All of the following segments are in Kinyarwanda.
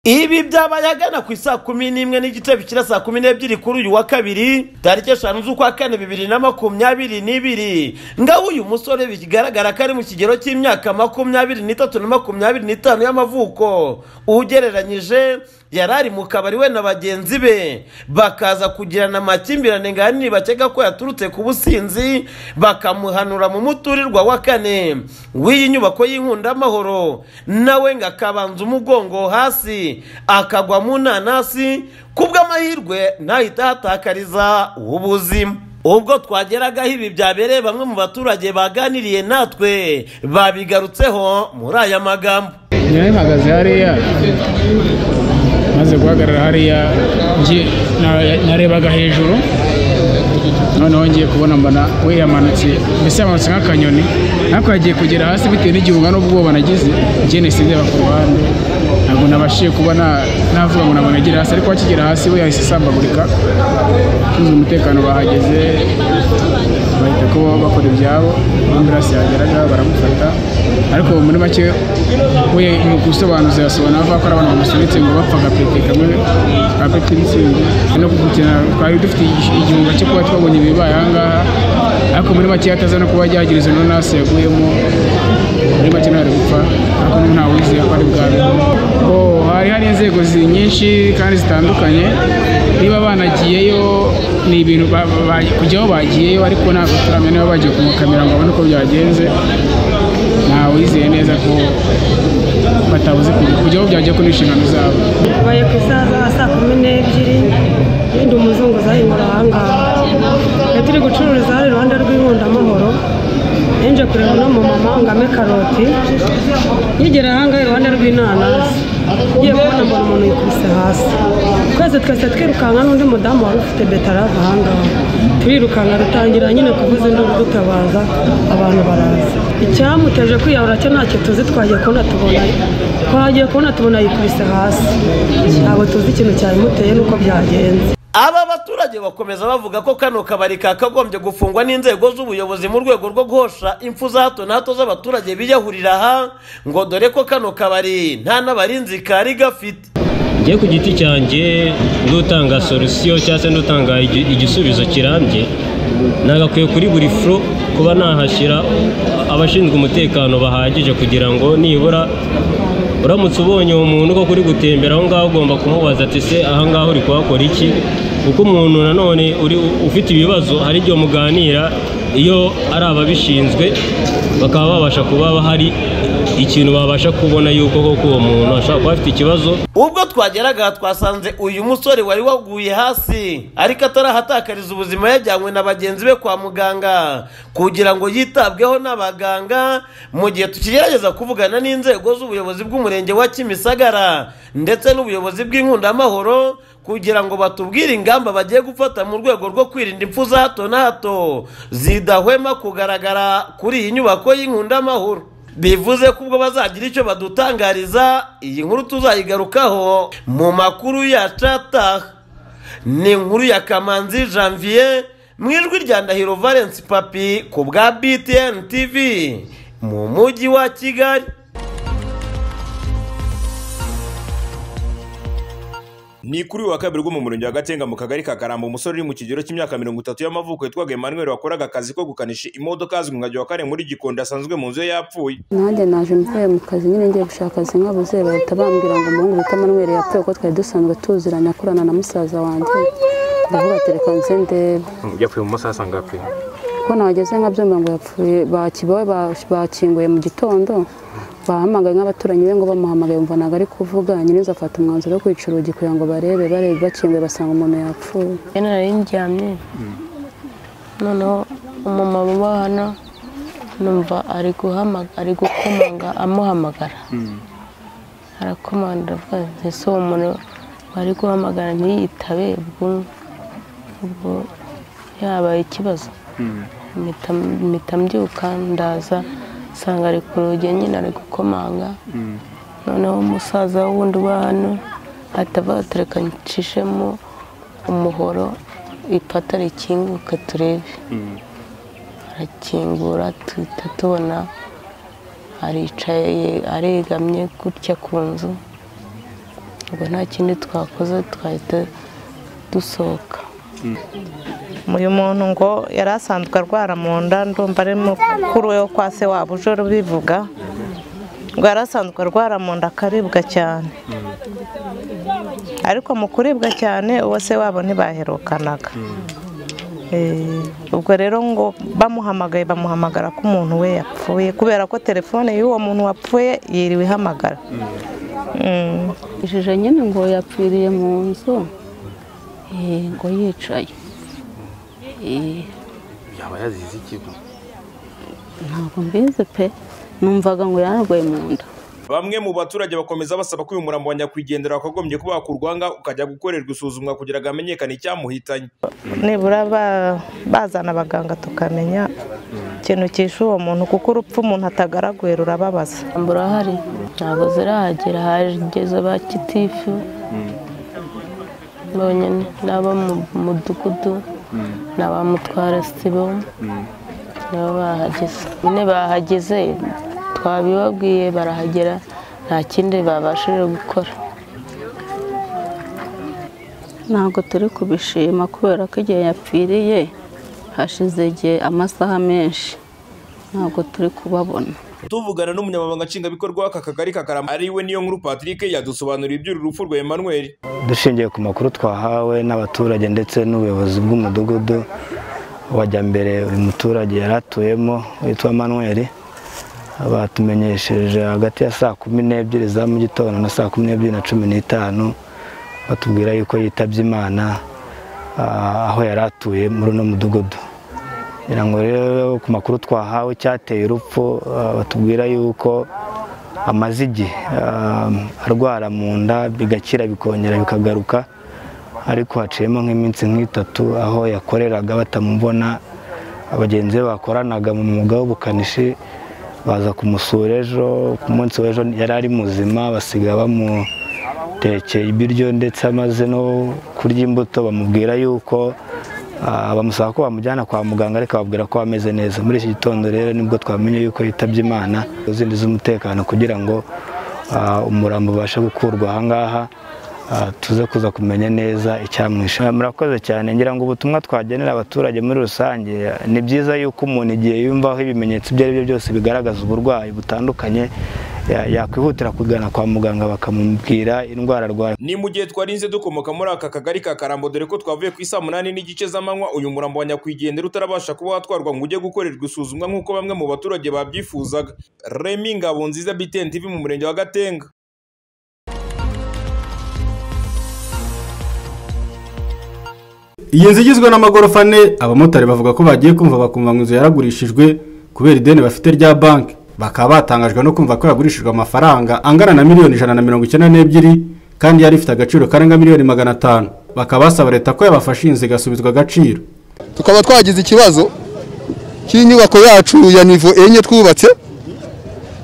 ibi byabaye agana ku isaa kumi n'imwe n'igice bikira saa kumi n'ebyiri kuri uyu wa kabiri tariki eshanu z'ukwa kane bibiri na makumyabiri n'ibiri ngaho uyu musore bigaragara ko ari mu kigero cy'imyaka makumyabiri n'itatu na makumyabiri n'itanu y'amavuko ugereranyije yari ari mu kabari we na bagenzi be bakaza kugirana amakimbirane ngani bakeka ko yaturutse ku businzi bakamuhanura mu muturirwa wa kane w'iyi nyubako y'inkundaamahoro nawe ngo akabanza umugongo hasi akagwa mu nanasi kubw'amahirwe ntahita hatakariza ubuzima ubwo twageragaho ibi byabereye bamwe mu baturage baganiriye natwe babigarutseho muri aya magambo nyawe mpagaze hariya maze guhagarara hariya narebaga hejuru noneho ngiye kubona mbona we yamanutse mbese yamanutse nk'akanyoni ariko yagiye kugera hasi bitewe n'igihunga n'ubwoba nagize njyene sindeba ku ruhande ntabwo nabashije kuba navuga ngo ntabwo nagera hasi ariko akigera hasi we yahise isambagurika ushinzwe umutekano bahageze bahita ko bakora ibyabo ambulance yageraga baramufata ariko muri make we mu gusobanuza yasobanura avuga ko ari abantu bamusunitse ngo bapfaga pete kamwe ka pete mitsingi no gukina twari dufite igihunga cyo kuba twabonye ibibaye ahangaha ariko muri make hataza no kuba yagira izo nonasi yaguyemo muri make ntari gupfa ariko ntawizeye ko ari bwabe hari hari inzego nyinshi kandi zitandukanye niba banagiyeyo ni ibintu kujyaho bagiyeyo ariko ntabwo turamenya niba bagiye kumukamira ngo babone uko byagenze ntawizeye neza ko batabuze kujyaho byagiye ku n'inshingano zabo baye ku isaha za saa kumi n'ebyiri yindi umuzunguzayi mu ruhanga iyo turi gucururiza hari iruhande rw'inkundamahoro nje kureba uno mumama ngo ame karoti yigera ahangaha iruhande rw'inanasi ngiye kubona mbona umuntu yikubise hasi twese twese twirukanka n'undi mudamu wari ufite betarave ahangaha turirukanka dutangira nyine kuvuza induru dutabaza abantu baraza icyamuteje kwiyahura cyo ntacyo tuzi twagiye kubona tubona twagiye kubona tubona yikubise hasi ntabwo tuzi ikintu cyabimuteye n'uko byagenze aba baturage bakomeza bavuga ko kano kabari kakagombye gufungwa n'inzego z'ubuyobozi mu rwego rwo guhosha impfu za hato na hato z'abaturage biyahurira aha ngo dore ko kano kabari nta n'abarinzi kari gafite njye ku giti cyanjye n'utanga solusiyo cyangwa se n'utanga igisubizo kirambye nagakwiye kuri buri furo kuba nahashyira abashinzwe umutekano bahagije kugira ngo nibura uramutse ubonye uwo muntu ko kuri gutembera aho ngaho ugomba kumubaza ati se aha ngaho uri kuhakora iki kuko umuntu nanone ufite ibibazo hari igihe muganira iyo ari ababishinzwe bakaba babasha kuba hari ikintu babasha kubona yuko koko uwo muntu ashobora kuba afite ikibazo ubwo twageraga twasanze uyu musore wari waguye hasi ariko atarahatakariza ubuzima yajyanywe na bagenzi be kwa muganga kugira ngo yitabweho n'abaganga mu gihe tukigerageza kuvugana n'inzego z'ubuyobozi bw'umurenge wa kimisagara ndetse n'ubuyobozi bw'inkundamahoro kugira ngo batubwire ingamba bagiye gufata mu rwego rwo kwirinda impfu za hato na hato zidahwema kugaragara kuri iyi nyubako y'inkundamahoro bivuze ko ubwo bazagira icyo badutangariza iyi nkuru tuzayigarukaho mu makuru ya cataha ni inkuru ya kamanzi janvier mu ijwi rya ndahiro valence papi ku bwa btn tv mu mujyi wa kigali ni kuri uyu wa kabiri bwo mu murenge wa gatenga mu kagari ka karambo umusore uri mu kigero cy'imyaka mirongo itatu y'amavuko yitwaga emmanuel wakoraga akazi ko gukanisha imodoka azwi nka kane muri gikondo asanzwe mu nzu ye yapfuye nanjye naje mvuye mu kazi nyine ngiye gushaka akazi nk'abuze bahita bambwira ngo umuhungu bita emmanuel yapfuye kuko twari dusanzwe tuziranye akorana na musaza wanjye ndavuga telefone ze ndebe yapfuye mu masaha asanga apfuye kuko nageze nkabyumva ngo yapfuye bakibawe bakinguye mu gitondo bahamagaye nk'abaturanyi be ngo bamuhamagaye umva ntabwo ari kuvuga nyiriza afata umwanzuro wo kwica urugi kugira ngo barebe barebe bakinguye basanga umuntu yapfuye rero nari ndyamye noneho umumama uba hano numva ari ari gukomanga amuhamagara arakomanga ese uwo muntu bari guhamagara ntiyitabe ubwo yabaye ikibazo mpita mbyuka ndaza usanga ari ku rugi nyine ari gukomanga noneho umusaza wundi uba hano atabatereka ncishemo umuhoro ipata rikinguka turebe arakingura duhita tubona aricaye aregamye gutya ku nzu ubwo nta kindi twakoze twahita dusohoka uyu muntu ngo yari asanzwe arwara mu nda ndumva ari mukuru we wo kwa se wabo uje ubivuga ngo yari asanzwe arwara mu nda akaribwa cyane ariko mu kuribwa cyane uwo se wabo ntibaherukanaga Eh, ubwo rero ngo bamuhamagaye bamuhamagara ko umuntu we yapfuye kubera ko telefone y'uwo muntu wapfuye yiriwe ihamagara Mm. ishusho nyine ngo yapfiriye mu nzu eh, ngo yicaye Eh, yaba yazize ikigo ntabwo mbizi pe numvaga ngo yararwaye mu nda bamwe mu baturage bakomeza basaba ko uyu murambo wa nyakwigendera wakagombye kuba wakurwa aha ukajya gukorerwa isuzumwa kugira ngo hamenyekane icyamuhitanye nibura ba- bazana abaganga tukamenya ikintu cyishe uwo muntu kuko urupfu umuntu atagaraguye rurababaza ntabwo urahari ntabwo zirahagera hageze ba kitifu mbonye n'abo mu mudugudu ni aba mutwara sibo nabo bahageze nyine bahageze twabibabwiye barahagera nta kindi babashije gukora ntabwo turi kubishima kubera ko igihe yapfiriye hashize igihe amasaha menshi ntabwo turi kubabona tuvugana n'umunyamabanga nshingwabikorwa w'aka kagari ka karama ari we niyo nkuru patrick yadusobanuriye iby'uru rupfu rwa emmanuel dushingiye ku makuru twahawe n'abaturage ndetse n'ubuyobozi bw'umudugudu wajya mbere uyu muturage yari atuyemo witwa manweri batumenyesheje hagati ya saa kumi n'ebyiri za mu gitondo na saa kumi n'ebyiri na cumi n'itanu batubwira yuko yitabye imana ah, aho yari atuye muri uno mudugudu ngira ngo rero ku makuru twahawe icyateye urupfu ah, batubwira yuko amaze igihe ah, arwara mu nda bigakira bikongera bikagaruka ariko haciyemo nk'iminsi nk'itatu aho yakoreraga batamubona abagenzi be bakoranaga mu mwuga w'ubukanishi baza kumusura ejo ku munsi w'ejo yari ari muzima basiga bamutekeye ibiryo ndetse amaze no kurya imbuto bamubwira yuko ah, bamusaba ko bamujyana kwa muganga ariko bababwira ko ameze neza muri iki gitondo rero nibwo twamenye yuko yitabye imana izindi z'umutekano kugira ngo ah, umurambo ubashe gukurwa ahangaha ah, tuze kuza kumenya neza icyamwishe murakoze cyane ngira ngo ubutumwa twagenera abaturage muri rusange ni byiza yuko umuntu igihe yumvaho ibimenyetso ibyo ari byo byose bigaragaza uburwayi butandukanye ya- yakwihutira kugana kwa muganga bakamubwira indwara arwaye ni mu gihe twarinze dukomoka muri aka kagari ka karambo dore ko twavuye ku isaa munani n'igice z'amanywa uyu murambo wa nyakwigendera utarabasha kuba watwarwa ngo ujye gukorerwa isuzumwa nk'uko bamwe mu baturage babyifuzaga remi ngabonziza btn tv mu murenge wa gatenga iyi nzu igizwe n'amagorofa ane abamotari bavuga ko bagiye kumva bakumva ngo inzu yaragurishijwe kubera ideni bafite rya banki bakaba batangajwe no kumva ko yagurishijwe amafaranga angana na miliyoni ijana na mirongo icyenda n'ebyiri kandi yari ifite agaciro karenga miliyoni magana atanu bakaba basaba leta ko yabafasha iyi nzu igasubizwa agaciro tukaba twagize ikibazo cy'inyubako yacu ya nivo enye twubatse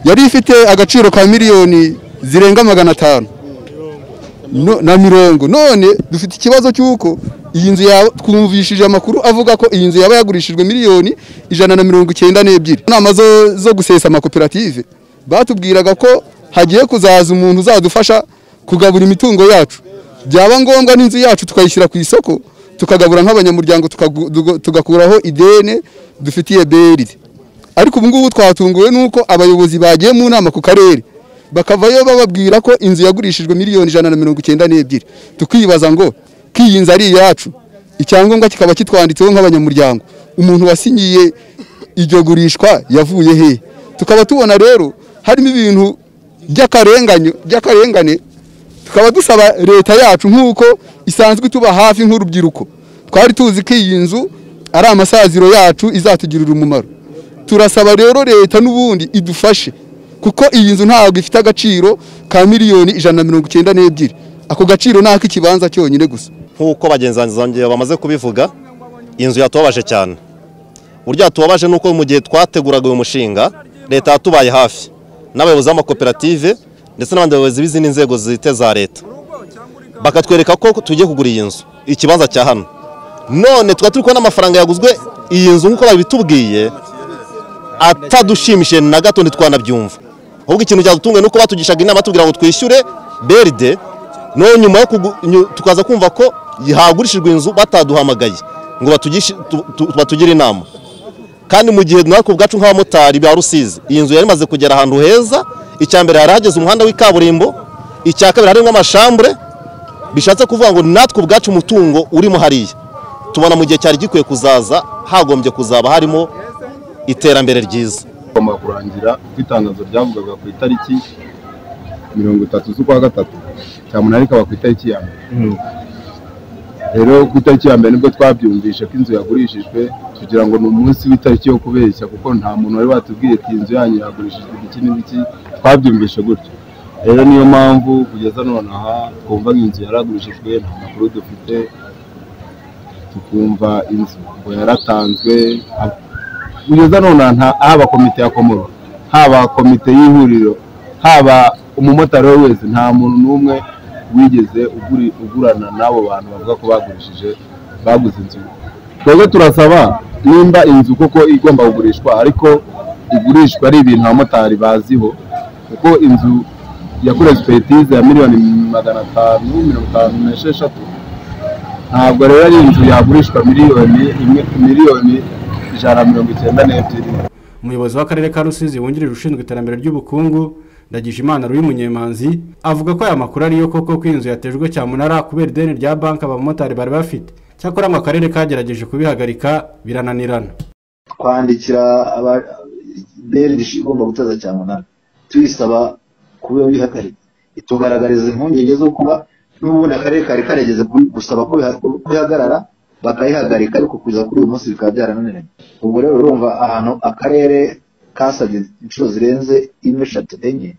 yari ifite agaciro ka miliyoni zirenga magana atanu No- na mirongo none dufite ikibazo cy'uko iyi nzu ya- twumvishije amakuru avuga ko iyi nzu yaba yagurishijwe miliyoni ijana na mirongo icyenda n'ebyiri inama zo, zo gusesa amakoperative batubwiraga ko hagiye kuzaza umuntu uzadufasha kugabura imitungo yacu byaba ngombwa n'inzu yacu tukayishyira ku isoko tukagabura nk'abanyamuryango tukagu- tuga- tugakuraho ideni dufitiye beride ariko ubu ngubu twatunguwe n'uko abayobozi bagiye mu nama ku karere bakavayo bababwira ko inzu yagurishijwe miliyoni ijana na mirongo icyenda n'ebyiri tukibaza ngo ko iyi nzu ari iyacu icyangombwa kikaba kitwanditseho nk'abanyamuryango umuntu wasinyiye iryo gurishwa yavuye he tukaba tubona rero harimo ibintu by'akarenganyo by'akarengane tukaba dusaba leta yacu nk'uko isanzwe ituba hafi nk'urubyiruko twari tuzi ko iyi nzu ari amasaziro yacu izatugirira umumaro turasaba rero leta n'ubundi idufashe kuko iyi nzu ntabwo ifite agaciro ka miliyoni ijana na mirongo icyenda n'ebyiri ako gaciro ni ak'ikibanza cyonyine gusa nk'uko bagenzi banjye bamaze kubivuga inzu yatubabaje cyane uburyo yatubabaje ni uko mu gihe twateguraga uyu mushinga leta yatubaye hafi n'abayobozi b'amakoperative ndetse n'abandi bayobozi b'izindi nzego zite za leta bakatwereka ko tugiye kugura iyi nzu ikibanza cya hano none tukaba turi kubona amafaranga yaguzwe iyi nzu nk'uko babitubwiye atadushimishije na gato ntitwanabyumva ahubwo ikintu cyadutunga ni uko batugishaga inama batubwira ngo twishyure beride noneho nyuma yo kugu- nyu- tukaza kumva ko hagurishijwe inzu bataduhamagaye ngo batugishe- tu- tu- batugire inama kandi mu gihe natwe ubwacu nk'abamotari ba rusizi iyi nzu yari imaze kugera ahantu heza icya mbere hari hageze umuhanda w'ikaburimbo icya kabiri harimo amashambure bishatse kuvuga ngo natwe ubwacu umutungo urimo hariya tubona mu gihe cyari gikwiye kuzaza hagombye kuzaba harimo iterambere ryiza igomba kurangira kuko itangazo ryavugaga ku itariki mirongo itatu z'ukwa gatatu cyamunara ikaba ku itariki ya mbere rero ku itariki ya mbere nibwo twabyumvishe ko inzu yagurishijwe kugira ngo ni umunsi w'itariki yo kubeshya kuko nta muntu wari watubwiye ati inzu yanyu yagurishijwe iki n'ibiki twabyumvishe gutyo rero niyo mpamvu kugeza none aha twumva ngo inzu yaragurishijwe nta makuru dufite tukumva inzu ngo yaratanzwe ab- kugeza none aha nta- haba komite ya komoro haba komite y'ihuriro haba umumotari we wese nta muntu n'umwe wigeze uguri- ugurana n'abo bantu bavuga ko bagurishije baguze inzu twebwe turasaba nimba inzu koko igomba kugurishwa ariko igurishwa ari ibintu abamotari baziho kuko inzu yakorewe sipetize ya miliyoni magana atanu mirongo itanu n'esheshatu ntabwo rero ari inzu yagurishwa miliyoni imwe miliyoni ijana na mirongo icyenda n'ebyiri umuyobozi w'akarere ka rusizi wungirije ushinzwe iterambere ry'ubukungu ndagijimana ruri munyemanzi avuga ko aya makuru ariyo koko ko inzu yatejwe cyamunara kubera ideni rya banki abamotari bari bafite cyakora ngo akarere kagerageje kubihagarika birananirana twandikira aba- BRD igomba gutaza cyamunara tuyisaba kuba bihagarika itugaragariza impungenge zo kuba n'ubundi akarere kari karigeze ku- gusaba ko biha- ko bihagarara bakayihagarika ariko kuza kuri uyu munsi bikaba byarananiranye ubwo rero urumva ahantu akarere kasabye inshuro zirenze imwe eshatu enye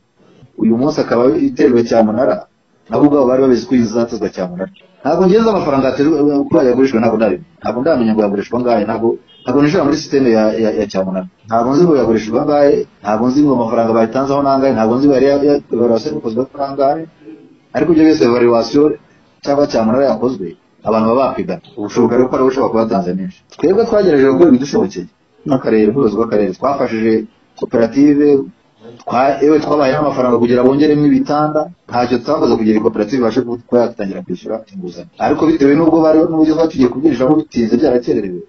uyu munsi akaba iterwa cyamunara nabo ubwabo bari babizi ko izatuzwa cyamunara ntabwo ngeze amafaranga yaterwa ko yagurishwa ntabwo ndabizi ntabwo ndamenya ngo yagurishwa angahe ntabwo ntabwo ninjira muri sisiteme ya, ya, ya cyamunara ntabwo nzi ngo yagurishwa angahe ntabwo nzi ngo amafaranga bayitanzeho n'angahe ntabwo nzi ngo yari evaluwasiyo yakozwe ko angahe ariko ibyo byose evaluwasiyo cyangwa cyamunara yakozwe abantu baba bakwigana ubushoboka rero ko ari ushobora kuba yatanze menshi twebwe twagerageje gukora ibidushobokeye n'akarere ubuyobozi bw'akarere twafashije koperative twa- yewe twabaye n'amafaranga kugira bongeremo ibitanda ntacyo twakoze kugira ngo koperative ibashe kuba yatangira kwishyura inguzanyo ariko bitewe n'ubwo bari n'uburyo twatugiye kubyiriramo bitinze byarakererewe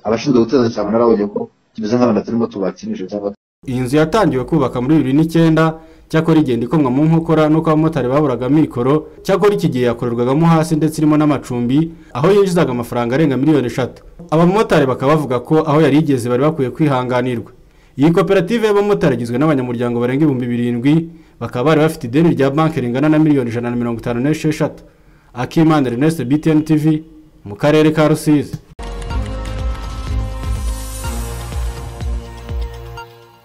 abashinzwe guteza cyane narabonye ko kimeze nk'abantu turimo tubakinisha cyangwa iyi nzu yatangiwe kubaka muri bibiri n'icyenda cyakora igenda ikomwa mu nkokora n'uko abamotari baburaga amikoro cyakora iki gihe yakorerwagamo hasi ndetse irimo n'amacumbi aho yinjizaga amafaranga arenga miliyoni eshatu abamotari bakaba bavuga ko aho yari igeze bari bakwiye kwihanganirwa iyi koperative y'abamotari igizwe n'abanyamuryango barenga ibihumbi birindwi bakaba bari bafite ideni rya banki ringana na miliyoni ijana na mirongo itanu n'esheshatu akimana reneste btn tv mu karere ka rusizi